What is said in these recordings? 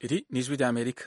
Iri ni ijwi ry'Amerika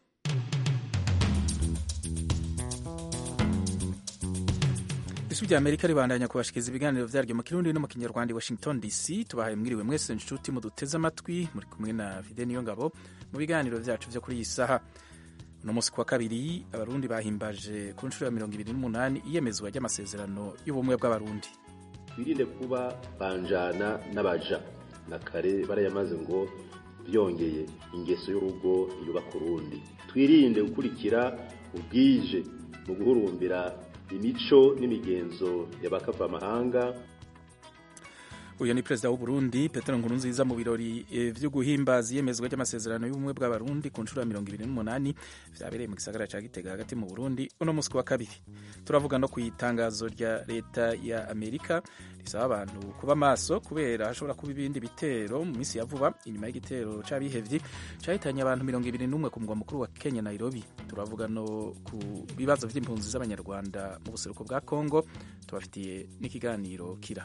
ijwi ry'Amerika ribandanya kubashikiriza ibiganiro vyaryo mu kirundi no mu kinyarwanda i Washington DC tubahaye mwiriwe mwese nshuti muduteze amatwi muri kumwe na Fide Niyongabo mu biganiro vyacu vyo kuri iyi saha uno musi kwa kabiri abarundi bahimbaje ku nshuro ya mirongo ibiri n'umunani iyemezwa ry'amasezerano y'ubumwe bw'abarundi twirinde kuba banjana n'abaja na kare barayamaze ngo byongeye ingeso y'urugo yubaka urundi twirinde gukurikira ubwije mu guhurumbira imico n'imigenzo y'abakavamahanga uyu ni perezida w'uburundi petero nkurunziza mu birori vyo guhimbaza iyemezwa ry'amasezerano y'ubumwe bw'abarundi ku nshuro ya mirongo ibiri n'umunani vyabereye mu gisagara ca gitega hagati mu burundi uno musi wa kabiri turavuga no kw'itangazo rya leta ya amerika risaba abantu kuba maso kubera hashobora kuba ibindi bitero mu minsi ya vuba inyuma y'igitero c'abihevyi cahitanye abantu mirongo ibiri n'umwe ku mugwa mukuru wa kenya nairobi turavuga no ku bibazo vy'impunzi z'abanyarwanda mu buseruko bwa congo tubafitiye n'ikiganiro kira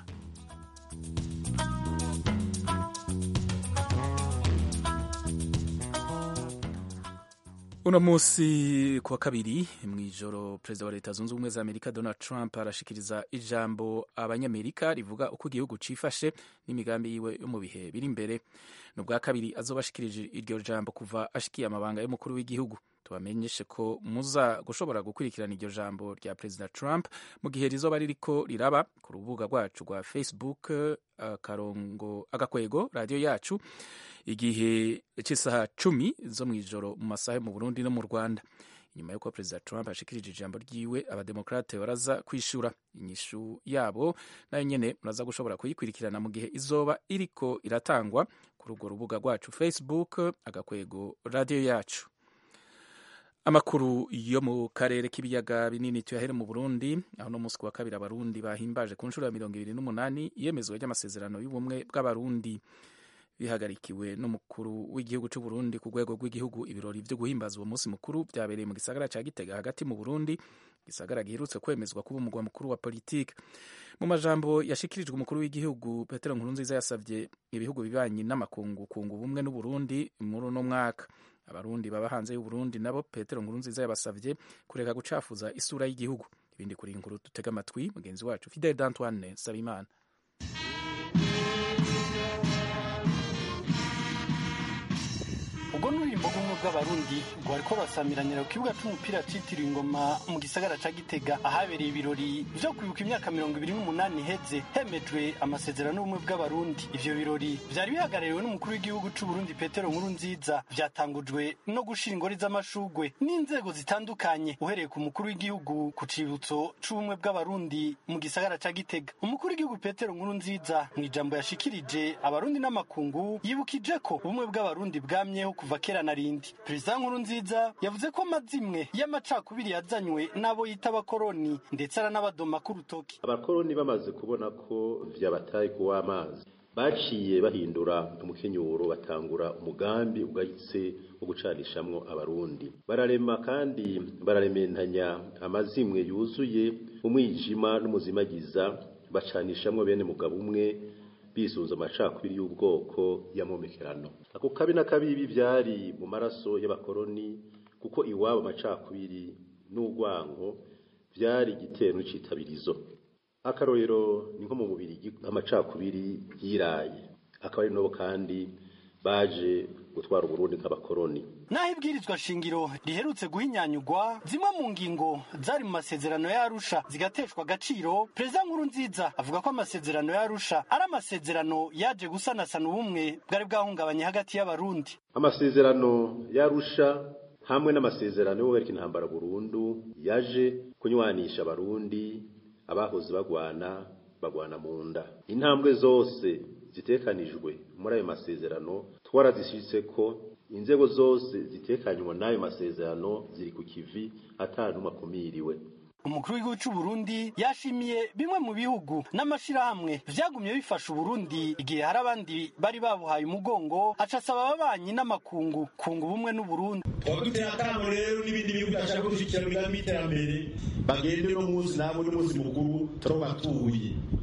uno musi kuwa kabiri mw'ijoro perezida wa leta zunze ubumwe za amerika donald trump arashikiriza ijambo abanyamerika rivuga uko igihugu cifashe n'imigambi yiwe yo mu bihe biri imbere ni ubwa kabiri azoba ashikirije iryo jambo kuva ashikiye amabanga y'umukuru w'igihugu tubamenyeshe ko muza gushobora gukurikirana iryo jambo rya perezida trump mu gihe rizoba ririko riraba ku rubuga rwacu rwa facebook akarongo agakwego radiyo yacu igihe cy'isaha cumi zo mu ijoro mu masaha yo mu burundi no mu rwanda inyuma y'uko perezida trump ashikirije ijambo ryiwe abademokrate baraza kwishura inyishu yabo nayo nyene muraza gushobora kuyikurikirana mu gihe izoba iriko iratangwa kuri urwo rubuga rwacu facebook agakwego radiyo yacu amakuru yo mu karere k'ibiyaga binini tuyahere mu burundi aho no musi wa kabiri abarundi bahimbaje ku nshuro ya mirongo ibiri n'umunani iyemezwa ry'amasezerano y'ubumwe bw'abarundi bihagarikiwe n'umukuru w'igihugu cy'u Burundi ku rwego rw'igihugu ibirori byo guhimbaza uwo munsi mukuru byabereye mu gisagara ca Gitega hagati mu Burundi gisagara giherutse kwemezwa kuba umugwa mukuru wa politike mu majambo yashikirijwe umukuru w'igihugu Petero Nkurunziza yasavye ibihugu bibanyi n'amakungu kunga ubumwe n'u Burundi muri uno mwaka abarundi baba hanze y'u Burundi nabo Petero Nkurunziza yabasavye kureka gucafuza isura y'igihugu ibindi kuri inkuru dutega amatwi mugenzi wacu Fidel D'Antoine Sabimana ubwo n'urimbo bumwe bw'abarundi rwariko rurasamiranira ku kibuga c'umupira citiriwe ingoma mu gisagara ca gitega ahabereye ibirori vyo kwibuka imyaka mirongo ibiri n'umunani iheze hemejwe amasezerano y'ubumwe bw'abarundi ivyo birori vyari bihagarariwe n'umukuru w'igihugu c'uburundi petero nkuru nziza vyatangujwe no gushira ingori z'amashugwe n'inzego zitandukanye uhereye ku mukuru w'igihugu ku cibutso c'ubumwe bw'abarundi mu gisagara ca gitega umukuru w'igihugu petero nkuru nziza mw'ijambo yashikirije abarundi n'amakungu yibukije ko ubumwe bw'abarundi bwamyeho kuva kera na rindi perezida nkuru nziza yavuze ko amazimwe y'amacakubiri yazanywe n'abo yita abakoroni ndetse aranabadoma k'urutoki abakoroni bamaze kubona ko vyabataye kuwa amazi baciye bahindura umukenyuro batangura umugambi ugayitse wo gucanishamwo abarundi bararema kandi bararementanya amazimwe yuzuye umwijima n'umuzimagiza bacanishamwo bene mugabo umwe bisunze amacakubiri y'ubwoko y'amomekerano ako kabi na kabibi byari mu maraso y'abakoroni kuko iwabo amacakubiri n'urwango byari igitero n'ikitabirizo akarorero ni nko mu mubiri amacakubiri yiraye akaba ari nabo kandi baje gutwara uburundi nk'abakoroni naho ibwirizwa shingiro riherutse guhinyanyugwa zimwe mu ngingo zari mu masezerano y'arusha zigateshwa agaciro perezida nkuru nziza avuga ko amasezerano y'arusha ari amasezerano yaje gusanasana ubumwe bwari bwahungabanye hagati y'abarundi amasezerano y'arusha hamwe n'amasezerano yo guhagarika intambara burundu yaje kunywanisha abarundi abahoze bagwana bagwana mu nda intambwe zose zitekanijwe muri ayo masezerano twarazishitse ko inzego zose zitekanywa n'ayo masezerano ziri ku kivi atanumwe akumiriwe umukuru w'igihugu cy'u Burundi yashimiye bimwe mu bihugu n'amashirahamwe vyagumye bifasha Uburundi igihe hari abandi bari babuhaye umugongo aca asaba ababanyi n'amakungu kunga ubumwe n'Uburundi twaba duteye akamo rero n'ibindi bihugu bashaka gushyigikira imigambi y'iterambere bagende no munsi nabo n'umunsi mukuru turabatuye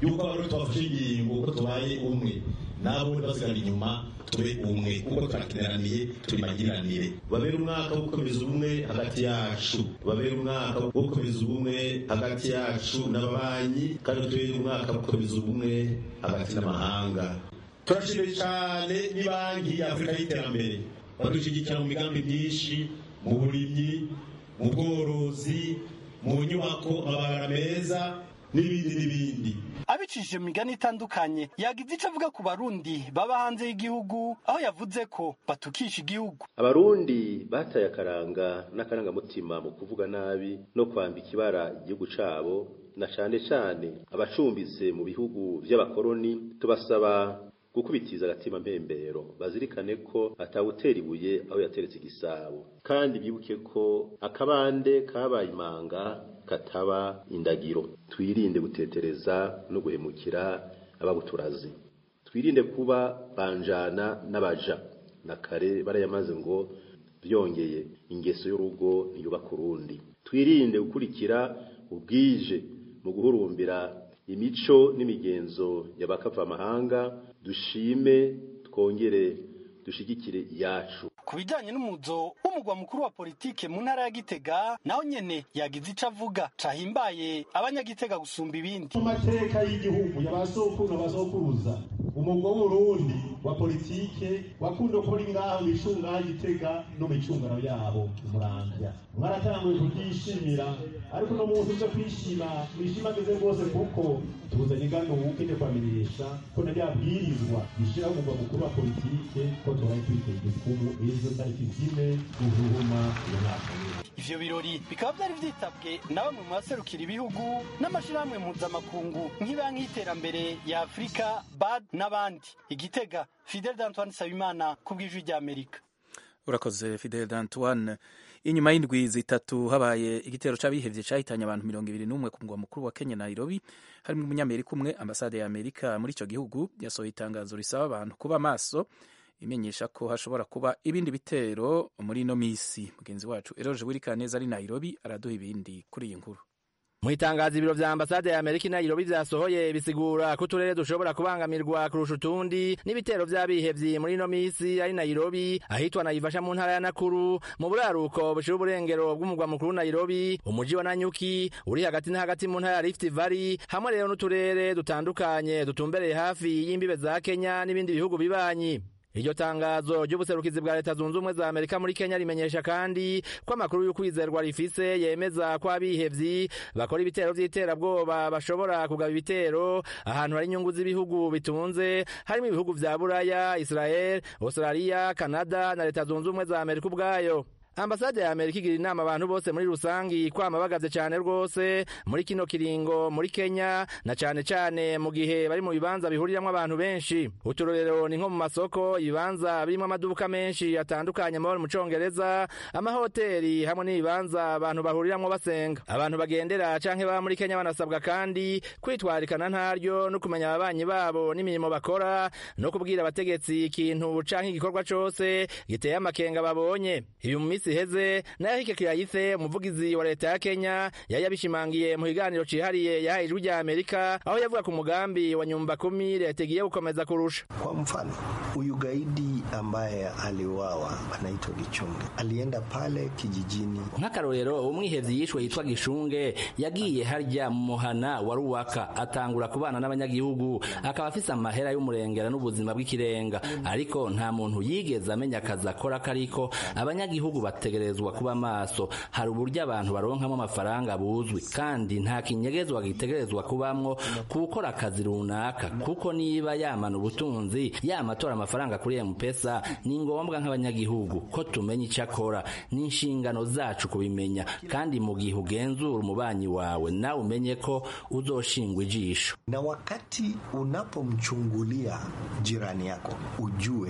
yuko abarundi twafashe ingingo ko tubaye umwe nabo basigara inyuma tube umwe kuko turakeneraniye turi magiranire babere umwaka wo gukomeza ubumwe hagati yacu babere umwaka wo gukomeza ubumwe hagati yacu n'ababanyi kandi tubere umwaka wo gukomeza ubumwe hagati n'amahanga turashimiye cyane n'ibanki ya afurika y'iterambere badushyigikira mu migambi myinshi mu burimyi mu bworozi mu nyubako amabara meza n'ibindi n'ibindi abicishije mu migani itandukanye yagize icyo avuga ku barundi baba hanze y'igihugu aho yavuze ko batukisha igihugu abarundi bataye akaranga n'akarangamutima mu kuvuga nabi no kwambika ibara igihugu cabo na cane cane abacumbitse mu bihugu vy'abakoroni tubasaba gukubitiza agatima mpembero bazirikane ko atawutera ibuye aho yateretse igisabo kandi bibuke ko akabande kabaye imanga kataba indagiro twirinde gutetereza no guhemukira ababuturazi twirinde kuba banjana n'abaja na kare barayamaze ngo byongeye ingeso y'urugo ntiyubaka urundi twirinde gukurikira ubwije mu guhurumbira imico n'imigenzo y'abakavamahanga dushime twongere dushigikire iyacu ku bijyanye n'umuzo w'umugwa mukuru wa politike mu ntara ya gitega naho nyene yagize ico avuga cahimbaye abanyagitega gusumba ibindi mu mateka y'igihugu y'abasokuru n'abasokuruza umugwa w'urundi wa politike wakunda kuba ngaho micunga gitega no micungano yabo umuramvya mwaratanguye kubyishimira ariko no muntu uje kwishima mwishimageze rwose kuko tuzanye ingano wukende kwamirisha ko na byabwirizwa gishiraho umugwa mukuru wa politike ko tubaye kwitega igikumu ejo tariki zine uruhuma iyo mwaka ivyo birori bikaba vyari vyitabwe na bamwe mu baserukira ibihugu n'amashirahamwe mpuzamakungu nk'ibanki y'iterambere ya afurika bad n'abandi igitega fidel d'antoine sabimana ku bw'ijwi ry'amerika urakoze fidel d'antoine inyuma y'indwi zitatu habaye igitero c'abihevye cahitanye abantu mirongo ibiri n'umwe ku mugwa mukuru wa kenya nairobi harimwo umunyamerika umwe ambasade ya amerika muri ico gihugu yasohoye itangazo risaba abantu kuba maso imenyesha ko hashobora kuba ibindi bitero muri ino misi mugenzi wacu eroje wirikaneza ari nairobi araduha ibindi kuri iyi nkuru mu itangazo ibiro vya ambasade ya amerika i nairobi vyasohoye bisigura ko uturere dushobora kubangamirwa kurusha utundi n'ibitero vy'abihevyi muri ino misi ari nairobi ahitwa naivasha mu ntara ya nakuru mu buraruko bushira uburengero bw'umugwa mukuru nairobi umuji wa nanyuki uri hagati na hagati mu ntara ya rift valley hamwe rero n'uturere dutandukanye dutumbereye hafi y'imbibe za kenya n'ibindi bihugu bibanyi iryo tangazo ry'ubuserukizi bwa leta zunze ubumwe za amerika muri kenya rimenyesha kandi ko amakuru y'ukwizerwa rifise yemeza ko abihevyi bakora ibitero vy'iterabwoba bashobora kugaba ibitero ahantu hari inyungu z'ibihugu bitunze harimo ibihugu vya buraya israel australia canada na leta zunze ubumwe za amerika ubwayo ambasade ya amerika igira inama abantu bose muri rusangi kwama bagavye cane rwose muri kino kiringo muri kenya na cane cane mu gihe bari mu bibanza bihuriramwo abantu benshi uturorero ni nko mu masoko ibibanza birimwo amaduka menshi atandukanye amahoro mu congereza amahoteli hamwe n'ibibanza abantu bahuriramwo basenga abantu bagendera canke baba muri kenya banasabwa kandi kwitwarikana ntaryo no kumenya ababanyi babo n'imirimo bakora no kubwira abategetsi ikintu canke igikorwa cose giteye amakenga babonye ibi mu minsi iheze nayo hike kirayise umuvugizi wa leta ya kenya yari yabishimangiye mu kiganiro cihariye yahaye ijwi rya amerika aho yavuga ku mugambi wa nyumba kumi leta igiye gukomeza kurusha kwa mfano huyu gaidi ambaye aliuawa anaitwa gichunge alienda pale kijijini nk'akarorero umwihevyi yishwe yitwa gishunge yagiye harya mu muhana wa ruwaka atangura kubana n'abanyagihugu akaba afise amahera y'umurengera n'ubuzima bw'ikirenga ariko nta muntu yigeze amenya akazi akora kariko abanyagihugu bategerezwa kuba maso hari uburyo abantu baronkamo amafaranga buzwi kandi nta kinyegezwa gitegerezwa kubamwo gukora akazi runaka kuko niba yamana ubutunzi yamatora amafaranga kuri mpesa ni ngombwa nk'abanyagihugu ko tumenya icyo akora ni inshingano zacu kubimenya kandi mu gihe ugenzura umubanyi wawe nawe umenye ko uzoshingwa ijisho na wakati unapomchungulia jirani yako ujue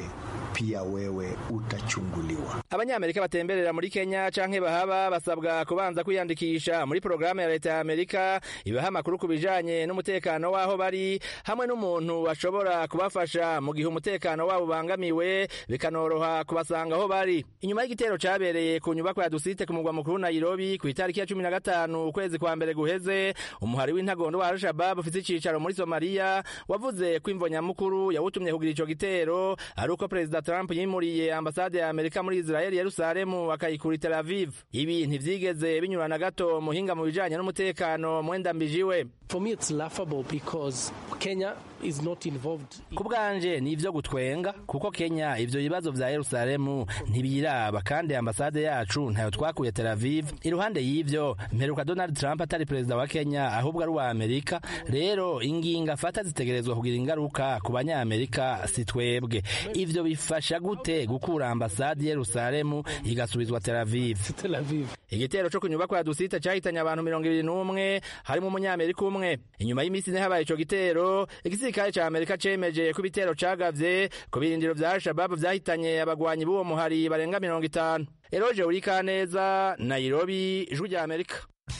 pia wewe utachunguliwa. abanyamerika batemberera muri kenya canke bahaba basabwa kubanza kwiyandikisha muri porogaramu ya leta ya amerika ibaha amakuru ku bijanye n'umutekano w'aho bari hamwe n'umuntu bashobora kubafasha mu gihe umutekano wabo ubangamiwe bikanoroha kubasanga aho bari inyuma y'igitero cabereye ku nyubakwa ya dusite ku mugwa mukuru nairobi ku itariki ya cumi na gatanu ukwezi kwa mbere guheze umuhari w'intagondo wa al-shabab ufise icicaro muri somaliya wavuze ko imvo nyamukuru yawutumye kugira ico gitero ari uko perezida trump yimuriye ambasade ya amerika muri israeli yerusalemu akayikura i tel aviv ibi ntivyigeze binyura na gato muhinga mu bijanye n'umutekano mwenda mbijiwe For me, it's laughable because Kenya is not involved. ku bwanje ni ivyo gutwenga kuko kenya ivyo bibazo vya yerusalemu ntibiraba kandi ambasade yacu ntayo twakuye tel aviv iruhande y'ivyo mperuka donald trump atari perezida wa kenya ahubwo ari uwa amerika rero ingingo afata zitegerezwa kugira ingaruka ku banyamerika si twebwe ivyo bifasha gute gukura ambasade yerusalemu igasubizwa tel aviv Tel Aviv. igitero co ku nyubakwa ya dusite cahitanye abantu mirongo ibiri n'umwe harimo umunyamerika umwe inyuma y'iminsi ine habaye ico gitero igisirikare ca amerika cemeje ko ibitero cagavye ku birindiro vya al-shababu vyahitanye abagwanyi b'uwo muhari barenga mirongo itanu eroje urikaneza nairobi ijwi rya amerika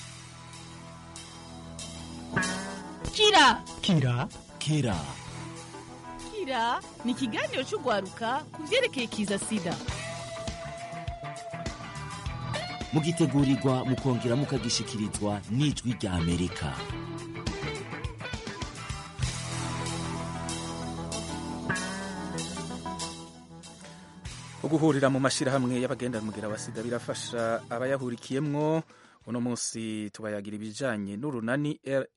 kira kira kira kira ni ikiganiro cy'urwaruka ku byerekeye kiza sida mugitegurirwa mukongera mukagishikirizwa n'ijwi rya amerika uguhurira mu mashyirahamwe y'abagendanmugira wa sida birafasha abayahurikiyemwo uno munsi tubayagira ibijanye n'urunani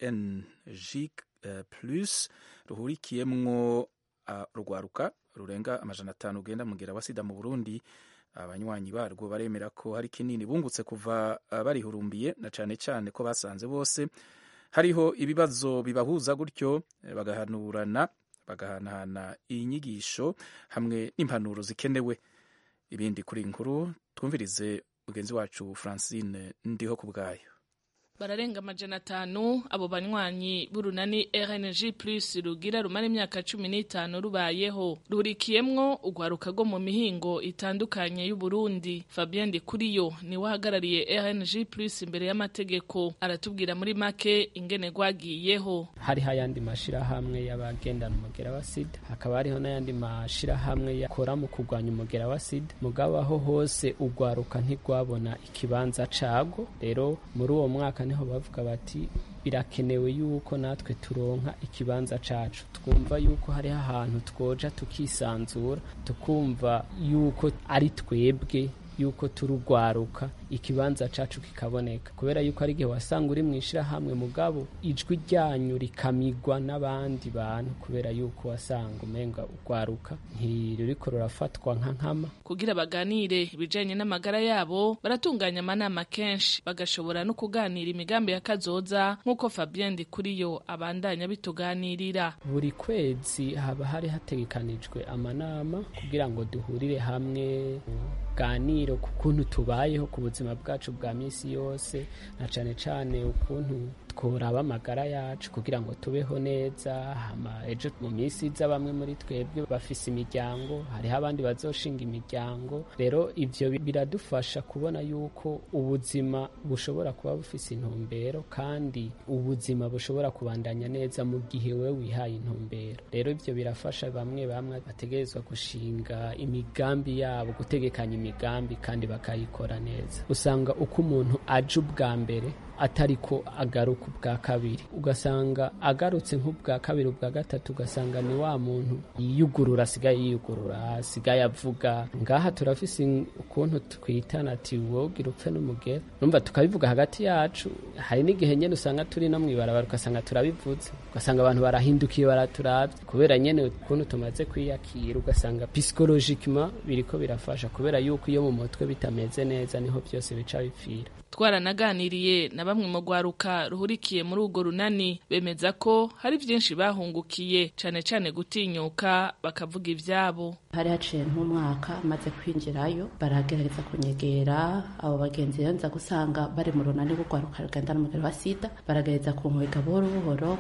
rng eh, plus ruhurikiyemwo uh, rugwaruka rurenga amajana atanu ugenda mugira wa sida mu burundi abanywanyi barwo baremera ko hari kinini bungutse kuva uh, barihurumbiye na cane cane ko basanze bose hariho ibibazo bibahuza gutyo eh, bagahanurana bagahanahana inyigisho hamwe n'impanuro zikenewe ibindi kuri iyi nkuru twumvirize mugenzi wacu francine ndiho ku bwayo bararenga amajana atanu abo banywanyi b'urunani rng plus rugira rumara imyaka cumi n'itanu rubayeho rurikiyemwo urwaruka rwo mu mihingo itandukanye y'uburundi fabien ndikuriyo niwe ahagarariye rng plus imbere y'amategeko aratubwira muri make ingene rwagiyeho hariho ayandi mashirahamwe y'abagendana umugera wa sida hakaba hariho n'ayandi mashirahamwe yakora mu kurwanya umugera wa sida mugabo aho hose urwaruka ntirwabona ikibanza cago rero muri uwo mwaka niho bavuga bati birakenewe yuko natwe turonka ikibanza cacu twumva yuko hariho ahantu twoja tukisanzura tukumva yuko ari twebwe yuko turugwaruka ikibanza cacu kikaboneka kubera yuko ari igihe wasanga uri mu ishirahamwe mugabo ijwi ryanyu rikamigwa n'abandi bantu kubera yuko wasanga umenga ugwaruka ntiruriko rurafatwa nka nkama kugira baganire ibijanye n'amagara yabo baratunganya amanama kenshi bagashobora no kuganira imigambi ya kazoza nk'uko Fabien Ndikuriyo abandanya bituganirira buri kwezi haba hari hategekanijwe amanama kugira ngo duhurire hamwe tuganire ku kuntu tubayeho ku buzima bwacu bwa misi yose na cane cane ukuntu tworaba amagara yacu kugira ngo tubeho neza hama ejo mu minsi iza bamwe muri twebwe bafise imiryango hariho abandi bazoshinga imiryango rero ivyo biradufasha kubona yuko ubuzima bushobora kuba bufise intumbero kandi ubuzima bushobora kubandanya neza mu gihe we wihaye intumbero rero ivyo birafasha bamwe bamwe bategerezwa gushinga imigambi yabo gutegekanya imigambi kandi bakayikora neza usanga uko umuntu aje ubwa mbere atari ko agaruka ubwa kabiri ugasanga agarutse nk'ubwa kabiri ubwa gatatu ugasanga ni wa muntu yiyugurura asigaye yiyugurura asigaye avuga ngaha turafise ukuntu twitana ati wogira upfe n'umugera numva tukabivuga hagati yacu hari n'igihe nyene usanga turi no mwibarabara ugasanga turabivuze ugasanga abantu barahindukiye baraturavye kubera nyene ukuntu tumaze kwiyakira ugasanga psychologically biriko birafasha kubera yuko iyo mu mutwe bitameze neza niho byose bica bipfira twaranaganiriye na bamwe mu rwaruka ruhurikiye muri urwo runani bemeza ko hari byinshi bahungukiye cane cane gutinyuka bakavuga ivyabo hari haciye nk'umwaka maze kwinjirayo baragerageza kunyegera abo bagenzi rero nza gusanga bari mu runani rw'urwaruka rugenda n'umugero wa sida baragerageza kunkwega buhoro buhoro kugira nze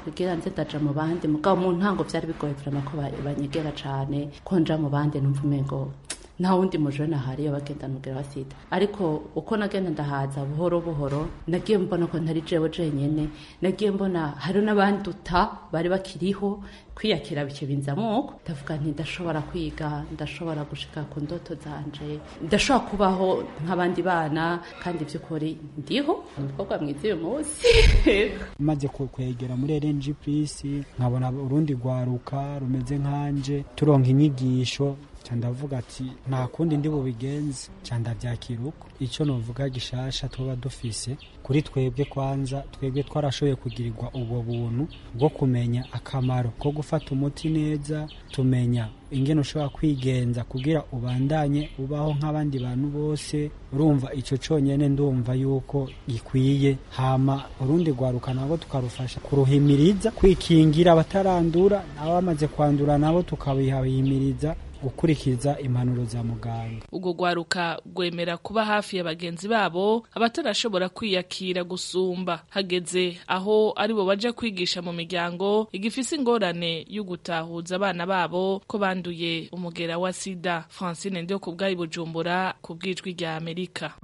nze ndaja mu bandi mugabo mu ntango vyari bigoye vrema ko ba- banyegera cane ko nja mu bandi numva umengo nta wundi mujene ahari iyo bagenda n'umugera wa sida ariko uko nagenda ndahaza buhoro buhoro nagiye mbona ko ntari jewe jenyene nagiye mbona hari n'abanduta bari bakiriho kwiyakira bice binzamuko ndavuga nti ndashobora kwiga ndashobora gushika ku ndoto zanje ndashobora kubaho nk'abandi bana kandi by'ukuri ndiho umukobwa mwiza uyu munsi maze ku- kwegera muri RNG Plus nkabona urundi rwaruka rumeze nkanje turonka inyigisho ca ndavuga ati nta kundi ndi bubigenze ca ndavyakira uko ico novuga gishasha tuba dufise kuri twebwe kwanza twebwe twarashoboye kugirirwa ubwo buntu bwo kumenya akamaro ko gufata umuti neza tumenya ingene ushobora kwigenza kugira ubandanye ubaho nk'abandi bantu bose urumva ico conyene ndumva yuko gikwiye hama urundi rwaruka nabo tukarufasha kuruhimiriza kwikingira abatarandura n'abamaze kwandura nabo tukabihimiriza gukurikiza impanuro za muganga ubwo rwaruka rwemera kuba hafi ya bagenzi babo abatarashobora kwiyakira gusumba hageze aho aribo baja kwigisha mu miryango igifise ingorane yo gutahuza abana babo ko banduye umugera wa sida francine ndio ku bwayi bujumbura ku bwijwi rya amerika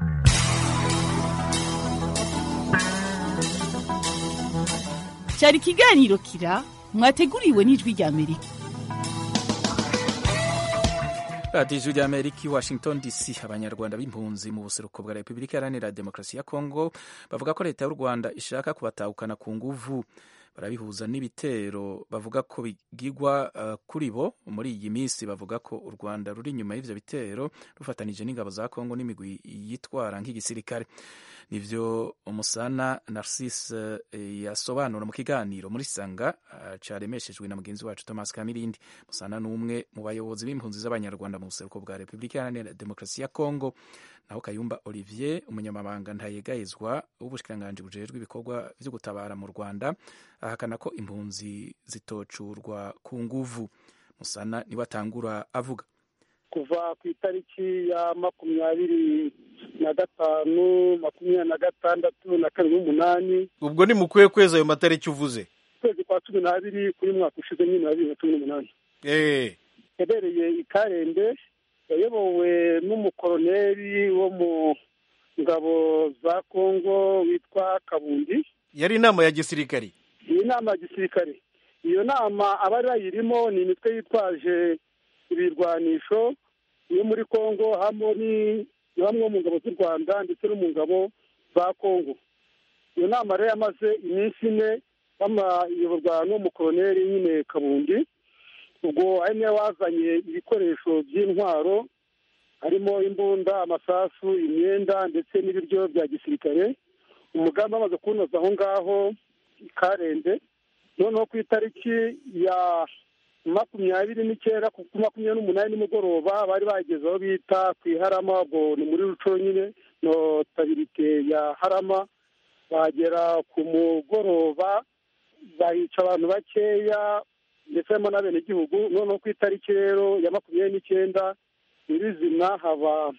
cyari ikiganiro kira mwateguriwe n'ijwi rya amerika radiyo ijwi rya amerika i washington dc abanyarwanda b'impunzi mu buseruko bwa repubulika iharanira demokarasi ya kongo bavuga ko leta y'u rwanda ishaka kubatahukana ku nguvu barabihuza n'ibitero bavuga ko bigigwa uh, kuri bo muri iyi minsi bavuga ko u rwanda ruri inyuma y'ivyo bitero rufatanije n'ingabo za kongo n'imigwi yitwara nk'igisirikare nivyo umusana narcisse eh, yasobanura mu kiganiro muri sanga uh, caremeshejwe na mugenzi wacu thomas kamirindi musana n'umwe mu bayobozi b'impunzi z'abanyarwanda mu buseruko bwa repubulika iharanira demokarasi ya kongo naho kayumba olivier umunyamabanga ntayegayezwa w'ubushikiranganji bujejwe ibikorwa vyo gutabara mu rwanda ahakana ko impunzi zitocurwa ku nguvu musana niwe atangura avuga kuva ku itariki ya makumyabiri na gatanu makumyabiri na gatandatu na kabiri n'umunani ubwo ni mukwiye kweza ayo matariki uvuze ukwezi kwa cumi n'abiri kuri mwaka ushize nyine wa bibiri na cumi n'umunani eh yabereye i karembe yayobowe n'umukoroneri wo mu ngabo za kongo witwa kabundi yari inama ya gisirikari iyi nama ya gisirikare iyo nama abari bayirimo ni imitwe yitwaje ibirwanisho yo muri kongo hamwe ni bamwe mu ngabo z'u rwanda ndetse no mu ngabo za kongo iyo nama rero yamaze iminsi ine bamayoborwa n'umukoroneri nyine kabundi ubwo ari nawe wazanye ibikoresho by'intwaro harimo imbunda amasasu imyenda ndetse n'ibiryo bya gisirikare umugambi amaze kuwunoza aho ngaho i karembe noneho ku itariki ya makumyabiri n'icyenda ku makumyabiri n'umunani nimugoroba bari bageze aho bita ku iharama ubwo ni muri ruco nyine notabirite ya harama bagera ku mugoroba bahica abantu bakeya ndetse harimo n'abenegihugu noneho ku itariki rero ya makumyabiri n'icyenda nyirizina haba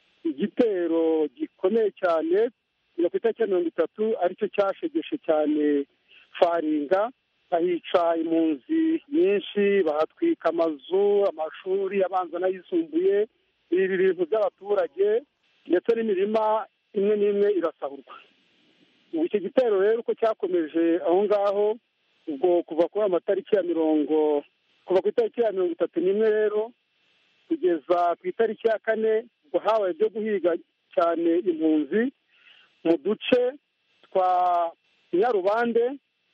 igitero gikomeye cyane ku itariki ya mirongo itatu aricyo cyashegeshe cyane faringa bahica impunzi nyinshi bahatwika amazu amashuri abanza n'ayisumbuye ibi bintu by'abaturage ndetse n'imirima imwe n'imwe irasahurwa ubu icyo gitero rero uko cyakomeje aho ngaho ubwo kuva kuri amatariki ya mirongo kuva ku itariki ya mirongo itatu n'imwe rero kugeza ku itariki ya kane ubwo habaye ibyo guhiga cyane impunzi mu duce twa nyarubande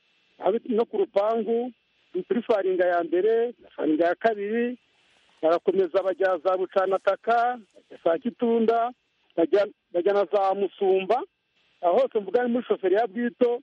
no ku rupangu kuri faringa ya mbere faringa ya kabiri barakomeza bajya za bucanataka za kitunda bajya na za musumba aho hose mvuga ni muri shoferi ya bwito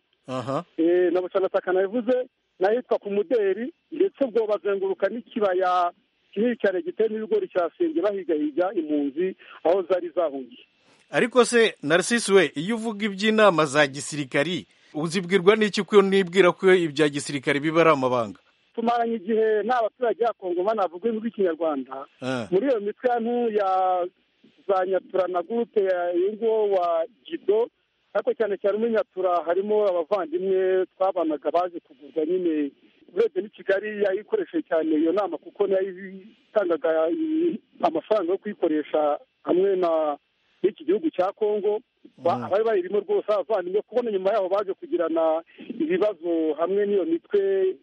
na bucanataka nabivuze n'ahitwa ku muderi ndetse ubwo bazenguruka n'ikibaya kinini cyane giteyemo ibigori cya senge bahigahiga impunzi aho zari zahungiye ariko se narcisse we iyo uvuga iby'inama za gisirikari uzibwirwa n'iki ko nibwira ko ibya gisirikare biba ari amabanga tumaranye igihe nta baturage ya kongo banavuga ururimi rw'ikinyarwanda muri iyo mitwe ya ntu ya za nyatura na gurupe ya nguwo wa gido ariko cyane cyane muri nyatura harimo abavandimwe twabanaga baje kuvurwa nyine urebye n'i kigali yayikoresheje cyane iyo nama kuko nayo itangaga amafaranga yo kuyikoresha hamwe na n'iki gihugu cya kongo abari bayirimo rwose abavandimwe kubona nyuma yaho baje kugirana ibibazo hamwe n'iyo mitwe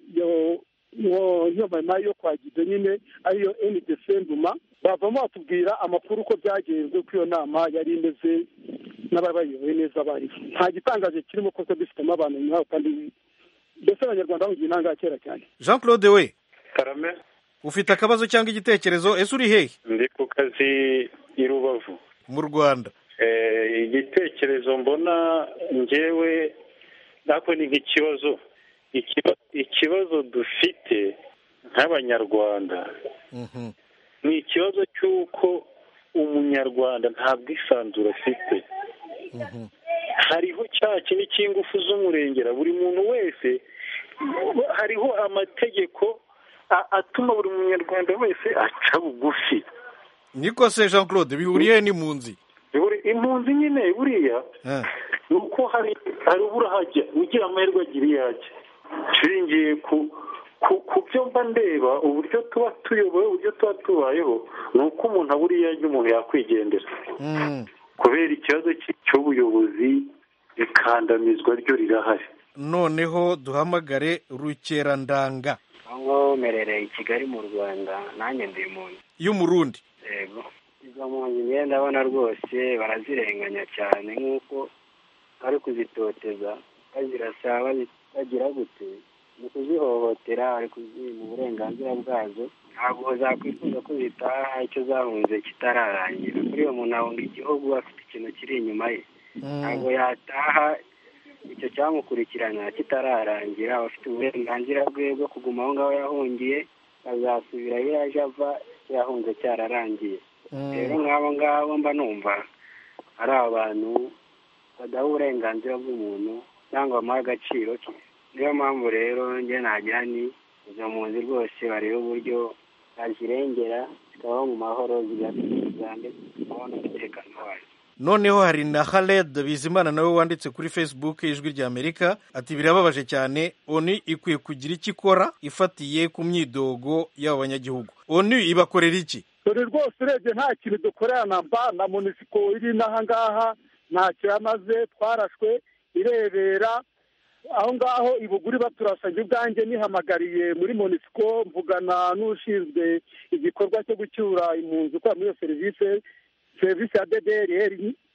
iyo mama yo kwa gido nyine ariyo ndc nduma bavamo batubwira amakuru uko byagenze ko iyo nama yari imeze n'abari bayoboye neza bariho nta gitangaje kirimo kuko dufitemo abantu nk'abo kandi mbese abanyarwanda bamugira intangaha kera cyane jean claude we karame ufite akabazo cyangwa igitekerezo ese uri hehe ndi ku kazi i rubavu mu rwanda igitekerezo mbona ngewe ntabwo ni nk'ikibazo ikibazo dufite nk'abanyarwanda ni ikibazo cy'uko umunyarwanda nta bwisanzure afite hariho cya kintu cy'ingufu z'umurengera buri muntu wese hariho amategeko atuma buri munyarwanda wese aca bugufi niko se jean claude bihuriye n'impunzi impunzi nyine buriya ni uko hari hari ubura hajya ugira amahirwe agira iyo ajya nshingiye ku ku byo mba ndeba uburyo tuba tuyoboye uburyo tuba tubayeho ni uko umuntu abura iyo ajya umuntu yakwigendera kubera ikibazo cy'ubuyobozi ikandamizwa ryo rirahari noneho duhamagare rukerandanga aho ngaho merereye i kigali mu rwanda nanjye ndi impunzi y'umurundi yego izo mpunzi ngenda ndabona rwose barazirenganya cyane nk'uko bari kuzitoteza bazirasa bagira gute mu kuzihohotera bari kuzima uburenganzira bwazo ntabwo zakwifuza ko zitaha icyo zahunze kitararangira kuri uwo muntu ahunga igihugu afite ikintu kiri inyuma ye ntabwo yataha icyo cyamukurikirana kitararangira aba afite uburenganzira bwe bwo kuguma aho ngaho yahungiye azasubira iyo yaje ava yahunze cyararangiye rero nk'abo ngabo mba numva ari abantu badaha uburenganzira bw'umuntu cyangwa bamuha agaciro ke niyo mpamvu rero njye nagira ni izo mpunzi rwose barebe uburyo bazirengera zikabaho mu mahoro zigatuza ndetse zikabaho n'umutekano wazo noneho hari na Khaled bizimana nawe wanditse kuri facebook ijwi rya amerika ati birababaje cyane oni ikwiye kugira icyo ikora ifatiye ku myidogo y'abo banyagihugu oni ibakorera iki dore rwose urebye nta kintu dukorera na mba na munisiko iri n'aha ngaha ntacyo yamaze twarashwe irebera aho ngaho ibuguri baturasanye ubwanjye nihamagariye muri munisiko mvugana n'ushinzwe igikorwa cyo gucyura impunzi ukora muri iyo serivisi serivisi ya ddr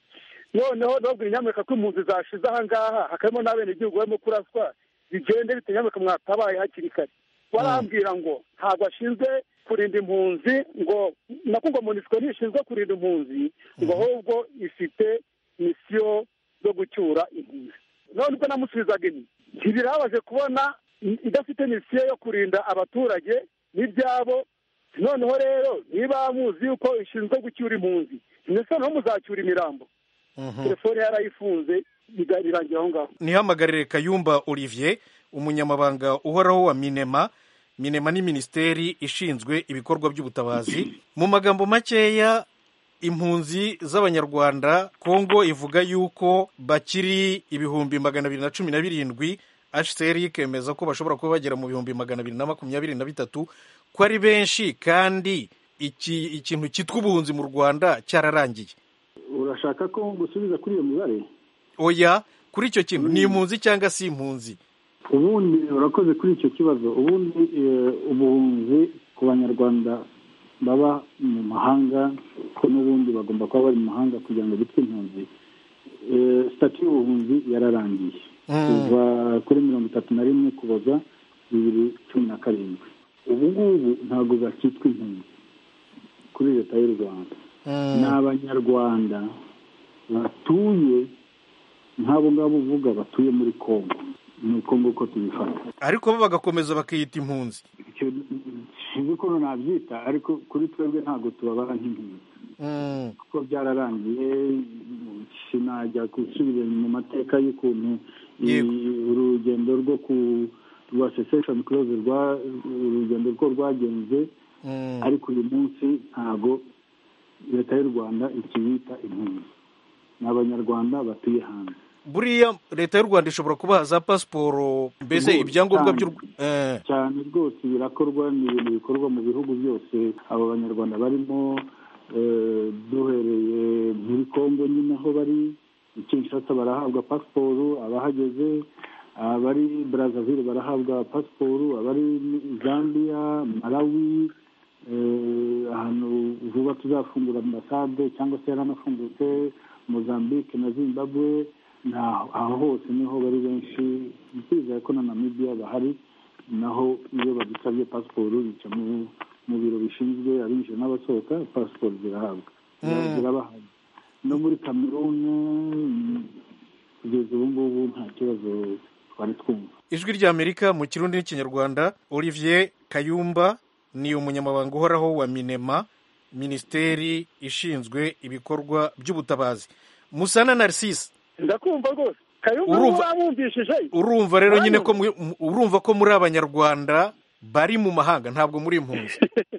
noneho nababwira inyamerika ko impunzi zashize aha ngaha hakabamo n'abenegihugu barimo kuraswa bigende bite nyamerika mwatabaye hakiri kare barambwira ngo ntabwo ashinzwe kurinda impunzi ngo nako ngo munisiko ntishinzwe kurinda impunzi ngo ahubwo ifite misiyo zo gucyura impunzi none ubwo namusubizaga inyuma ntibirabaje kubona idafite misiyo yo kurinda abaturage n'ibyabo noneho rero niba muzi yuko ishinzwe gucyura impunzi ndetse noneho muzacyura imirambo telefone yarayifunze birangira aho ngaho nihamagarire kayumba olivier umunyamabanga uhoraho wa minema minema ni minisiteri ishinzwe ibikorwa by'ubutabazi mu magambo makeya impunzi z'abanyarwanda kongo ivuga yuko bakiri ibihumbi magana abiri na cumi na birindwi hcr ikemeza ko bashobora kuba bagera mu bihumbi magana abiri na makumyabiri na bitatu ko ari benshi kandi iki ikintu cyitwa ubuhunzi mu rwanda cyararangiye urashaka ko gusubiza kuri iyo mibare oya kuri icyo kintu ni impunzi cyangwa si impunzi ubundi urakoze kuri icyo kibazo ubundi ubuhunzi ku banyarwanda baba mu mahanga ko n'ubundi bagomba kuba bari mu mahanga kugira ngo bitwe impunzi sitati y'ubuhunzi yararangiye kuva kuri mirongo itatu na rimwe kuboza bibiri cumi na karindwi ubu ngubu ntabwo bakitwa impunzi kuri leta y'u rwanda ni abanyarwanda batuye nk'abo ngabo uvuga batuye muri kongo ni uko nguko tubifata ariko bo bagakomeza bakiyita impunzi sinzi ukuntu nabyita ariko kuri twebwe ntabwo tubabara nk'impunzi kuko byararangiye sinajya gusubira mu mateka y'ukuntu urugendo rwo ku rwa sesesheni kuroze urugendo rwo rwagenze ariko uyu munsi ntabwo leta y'u rwanda ikibita impunzi ni abanyarwanda batuye hanze buriya leta y'u rwanda ishobora kubaha za pasiporo mbese ibyangombwa by'u cyane rwose birakorwa ni ibintu bikorwa mu bihugu byose abo banyarwanda barimo duhereye muri kongo nyine aho bari kinshasa barahabwa pasiporo abahageze abari brazzaville barahabwa pasiporo abari zambia malawi ahantu vuba tuzafungura ambasade cyangwa se yaranafungutse mozambique na zimbabwe aho hose niho bari benshi twizeye ko na namibiya bahari naho iyo badusabye pasiporo bica mu biro bishinzwe abinjira n'abasohoka pasiporo zirahabwa zirabahabwa no muri kameruni kugeza ubu ngubu nta kibazo twari twumva ijwi ry'amerika mu kirundi n'ikinyarwanda olivier kayumba ni umunyamabanga uhoraho wa minema minisiteri ishinzwe ibikorwa by'ubutabazi musana narcisse ndakumva rwose kayumba uramwumvishije urumva rero nyine ko urumva ko muri abanyarwanda bari mu mahanga ntabwo muri impunzi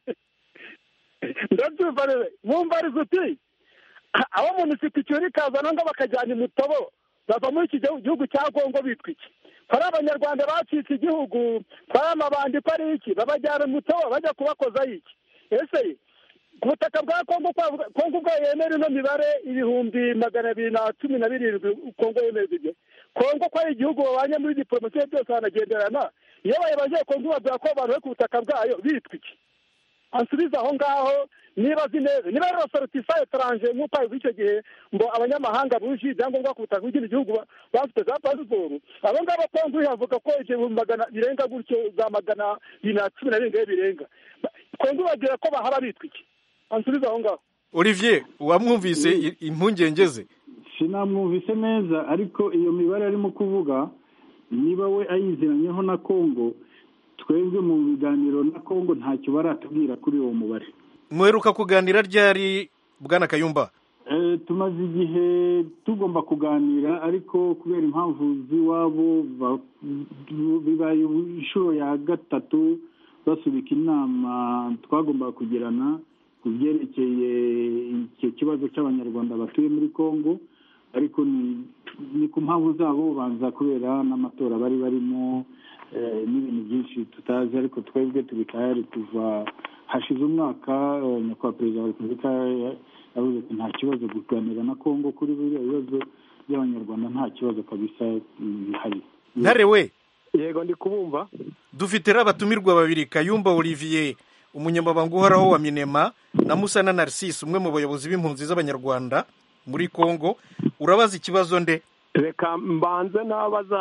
ndabyumva rero mwumva ari uti abo mu misititiri kazana ngo bakajyana imutobo bava muri iki gihugu cya kongo bitwa iki ko ari abanyarwanda bacitse igihugu ko ari amabandi ko ari iki babajyana imutobo bajya kubakozaho iki ese ku butaka bwa kongo kongo ubwo yemera ino mibare ibihumbi magana abiri na cumi na birindwi kongo yemera ibyo kongo ko ari igihugu babanye muri diporomasiyo byose banagenderana iyo bayibaje kongo babwira ko abantu bari ku butaka bwayo bitwa iki ansubiza aho ngaho niba azi neza niba rero sorutifa etaranje nk'uko abivuga icyo gihe ngo abanyamahanga buje ibyangombwa ku butaka bw'ikindi gihugu bafite za pasiporo abo ngabo kongo yavuga ko ibihumbi magana birenga gutyo za magana abiri na cumi na birindwi birenga kongo babwira ko bahaba bitwa iki ansubiza aho ngaho olivier wamwumvise impungenge ze sinamwumvise neza ariko iyo mibare arimo kuvuga niba we ayiziranyeho na kongo twebwe mu biganiro na kongo ntacyo baratubwira kuri uwo mubare mweruka kuganira ryari bwana kayumba tumaze igihe tugomba kuganira ariko kubera impamvu z'iwabo bibaye inshuro ya gatatu basubika inama twagombaga kugirana ku byerekeye icyo kibazo cy'abanyarwanda batuye muri congo ariko ni ku mpamvu zabo banza kubera n'amatora bari barimo n'ibintu byinshi tutazi ariko twebwe turi tayari kuva hashize umwaka nyakubahwa perezida wa repubulika yavuze ko nta kibazo kuganira na congo kuri buriya bibazo by'abanyarwanda nta kibazo kabisa bihari ntare we yego ndi kubumva dufite rero abatumirwa babiri kayumba olivier umunyamabanga uhoraho wa minema na musana narcisse umwe mu bayobozi b'impunzi z'abanyarwanda muri congo urabaza ikibazo nde reka mbanze nabaza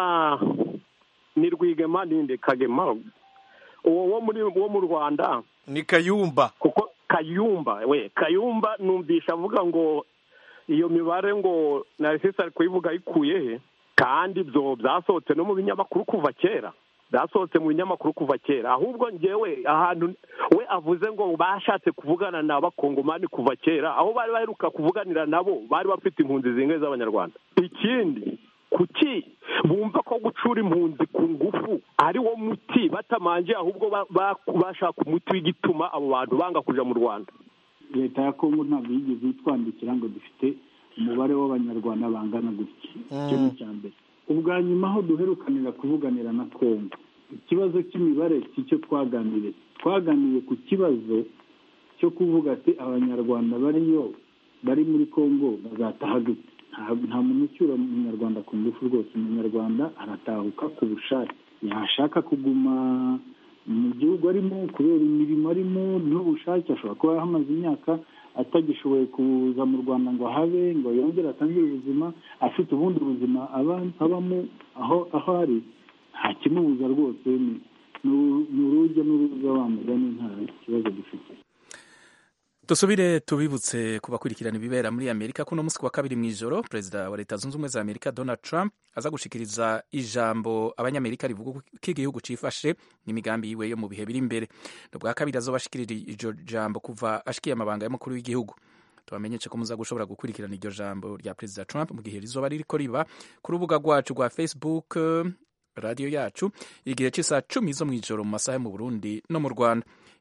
ni rwigema ninde kagema uwo wo muri wo mu rwanda ni kayumba kuko kayumba we kayumba numvisha avuga ngo iyo mibare ngo narcisse ari kuyivuga ayikuye he kandi ibyo byasohotse no mu binyamakuru kuva kera byasohotse mu binyamakuru kuva kera ahubwo ngewe ahantu we avuze ngo bashatse kuvugana na bakongomani kuva kera aho bari baheruka kuvuganira nabo bari bafite impunzi zingahe z'abanyarwanda ikindi kuki bumva ko gucura impunzi ku ngufu ari wo muti batamanje ahubwo bashaka umuti w'igituma abo bantu banga kuja mu rwanda leta ya kongo ntabwo yigeze itwandikira ngo dufite umubare w'abanyarwanda bangana gutya icyo ni icya mbere ubwa nyuma aho duherukanira kuvuganira na twembi ikibazo cy'imibare si cyo twaganiriye twaganiriye ku kibazo cyo kuvuga ati abanyarwanda bariyo bari muri congo bazataha gute nta muntu ucyura umunyarwanda ku ngufu rwose umunyarwanda aratahuka ku bushake yashaka kuguma mu gihugu arimo kubera imirimo arimo n'ubushake ashobora kuba hamaze imyaka atagishoboye kuza mu rwanda ngo ahabe ngo yongere atangire ubuzima afite ubundi buzima abamo aho aho ari nta kimubuza rwose ni urujya n'uruza wa mugani nta kibazo dufite dusubire tubibutse ku bakurikirana ibibera muri amerika kuno munsi wa kabiri mu ijoro perezida wa leta zunze ubumwe za amerika donald trump aza gushikiriza ijambo abanyamerika rivuga ko igihugu cifashe n'imigambi yiwe yo mu bihe biri imbere ni ubwa kabiri azobashikirira iryo jambo kuva ashikiye amabanga y'umukuru w'igihugu tubamenyeshe ko muza gushobora gukurikirana iryo jambo rya perezida trump mu gihe rizoba ririko riba ku rubuga rwacu rwa facebook radiyo yacu igihe cy'isaha cumi zo mu ijoro mu masaha yo mu burundi no mu rwanda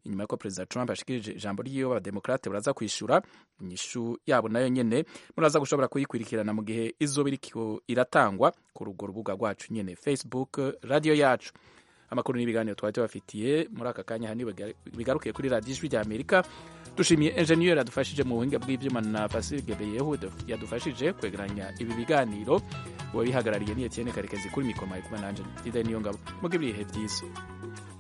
inyuma y'uko perezida trump ashikirije ijambo ryiwe abademokrate baraza kwishura inyishu yabo nayo nyene muraza gushobora kuyikurikirana mu gihe izoba iriko iratangwa ku rugo rubuga rwacu nyene facebook radio yacu amakuru n'ibiganiro twari tubafitiye muri aka kanya hani bigarukiye kuri radiyo ijwi rya amerika dushimiye enjeniyeri yadufashije mu buhinga bw'ibyuma na fasirige beyehu yadufashije kwegeranya ibi biganiro uwabihagarariye ni etienne karekezi kuri mikoro kumwe nanje ide niyo ngabo muge ibihe byiza